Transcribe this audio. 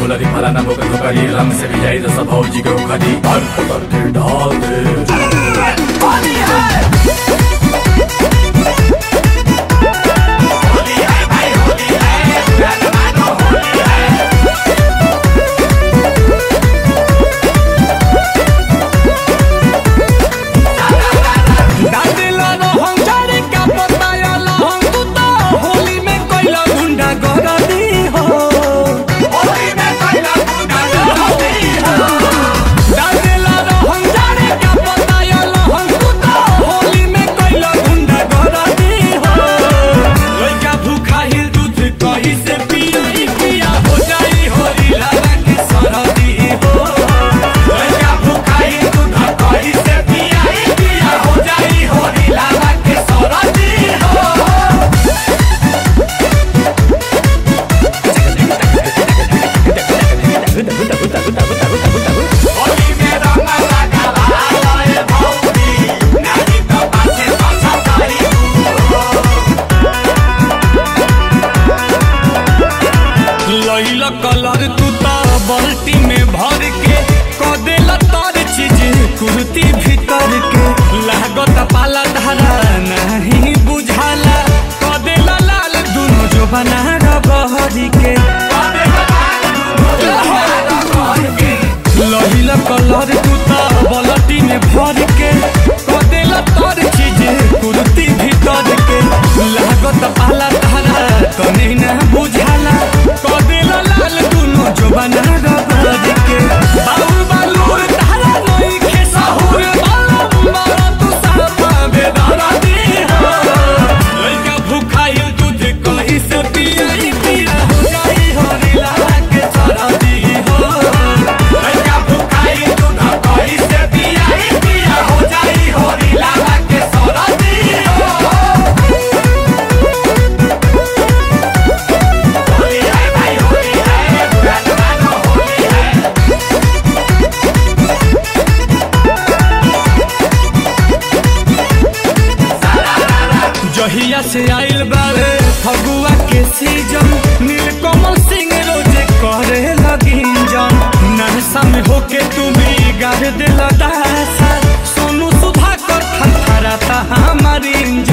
गुलारी फलाना बोकर धोकारी रंग से भी जाई दस भौजी के उखड़ी हर उतर के डाल दे दादिला रहम जाने का बताया लहम तू तो होली में कोइला गुंडा गरदी हो दादिला रहम जाने का बताया लहम तू तो होली में कोइला गुंडा गरदी हो लइका भूखा हिल दूध कहीं से पिया पिया हो जाई होली लाला के सरदी हो लइका भूखा हिल दूध कहीं से पिया पिया हो जाई होली लाला के सरदी हो होली में रंग लगा लाए भौजी नाही तो पाछे पाछा तारी लइला कलर तू ता बाल्टी में भर के कदेला तार चीज कुर्ती भीतर के लागत पाला धारा नहीं बुझाला कदेला लाल दुनो जो बना रबहरी के लहिला कलर तू ता बाल्टी में भर के कदेला तार चीज कुर्ती भीतर के लागत पाला धारा कने ना बुझाला कदेला लाल दुनो जो बना रबहरी के बाउल बालूर धारा नई के साहुर बालम मारा तू सापा बेदारा दी हो लइका भूखाइल दूध कहीं से पिया पिया हो जाई होरी लाला के सरदी हो लइका भूखाइल दूध कहीं से पिया पिया हो जाई होरी लाला के सरदी हो होली है भाई होली है पुराना मानो होली है जहिया से आइल बारे फगुआ के सीजन नीलकमल सिंह रोजे करे लगिन जन नहसा में होके तुम्हें गाड़ दिल दासा सोनू सुधाकर थरथराता हमारी इंजन